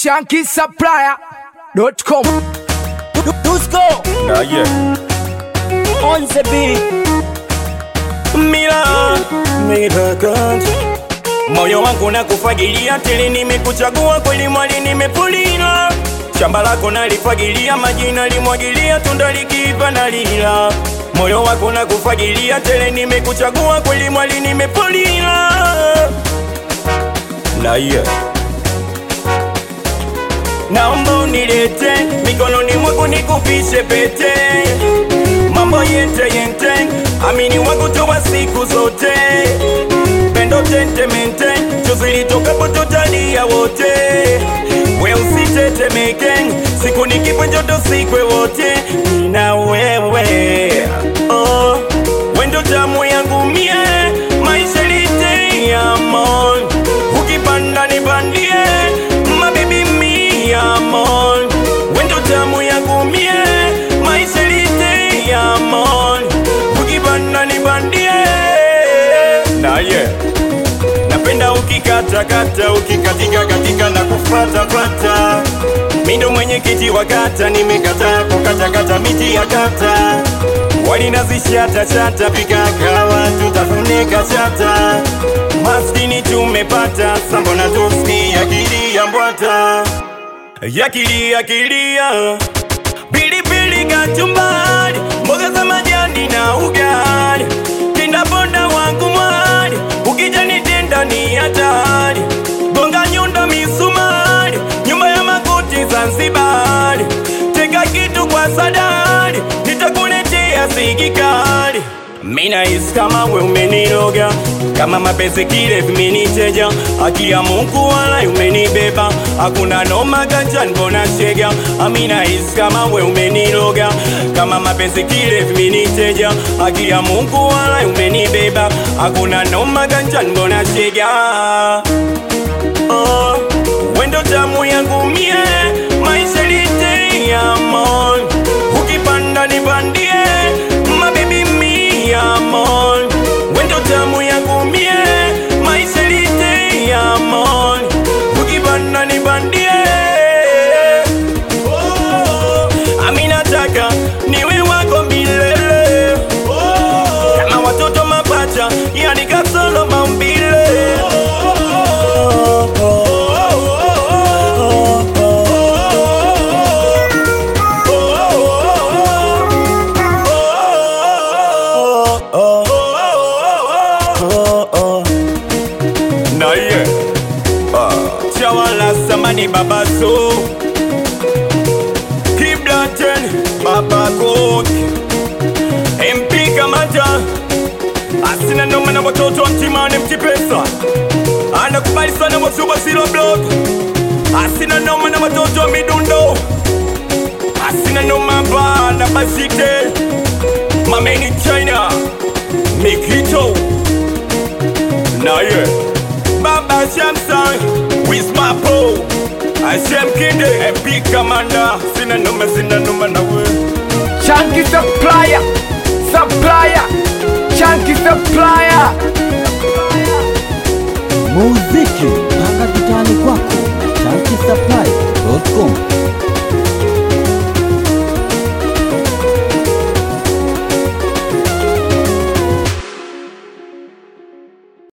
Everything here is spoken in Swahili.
shankisupplier.com Dusko Nah, yeah. on the beat. Mila, Mila God. Moyo wangu na kufagilia tele, nimekuchagua kweli mwali, nimepulila shamba lako nalifagilia, majina limwagilia, tunda likiiva na lila. Moyo wako na kufagilia tele, nimekuchagua kweli mwali, nimepulila na yeah. Naomba unilete mikononi mwako nikupishe pete, mambo yente yente, amini wako towa siku zote, pendo tentemente, chozi litokapo tutalia wote, we usitetemeke, siku nikipo joto sikwe wote, nina wewe oh, wendo tamu yangu mie, maisha lite ya mon, ukipanda nipandie mabibi mia mon wendo tamu yangu mie maisha lite ya mon ukipanda nipandie naye napenda ukikatakata ukikatika katika na kufatafata mindo mwenyekiti wa kata nimekataa kukatakata miti ya kata walinazishatachata pikakawa tutafunika chata maskini tumepata sambona tuski akili ya mbwata yakili yakilia pilipili kachumbari mboga za majani na ugali kindaponda wangu mwali ukijanitenda ni hatari gonga nyundo misumari nyumba ya makuti Zanzibari teka kitu kwa sadari nitakuletea sigikali mina isi kama we umeniroga kama mapenzi kile vimeniteja haki ya Mungu wala umenibeba hakuna noma ganja mbona shega amina isi kama we umeniroga kama mapenzi kile vimeniteja haki ya Mungu wala umenibeba hakuna noma ganja mbona shega oh, wendo tamu yangu mie maisha lite ya mon ukipanda nipandie mabibi mia mon wendo tamu yangu mie maisha lite ya mon ukipanda nipandie oh, aminataka niwe wako milele oh, kama watoto mapacha yani kasolo maumbile naye chawala samani babaso kiblaten babakok mp kamata asina noma na watoto wa mtimani mtipesa anakubali sana wasuba silo blog asina noma na watoto wa midundo asina noma bana basite mameni china mikito naye baba shamsan wismapo ashem kinde mp kamanda sina noma sina noma na we Shanky supplier supplier Shanky supplier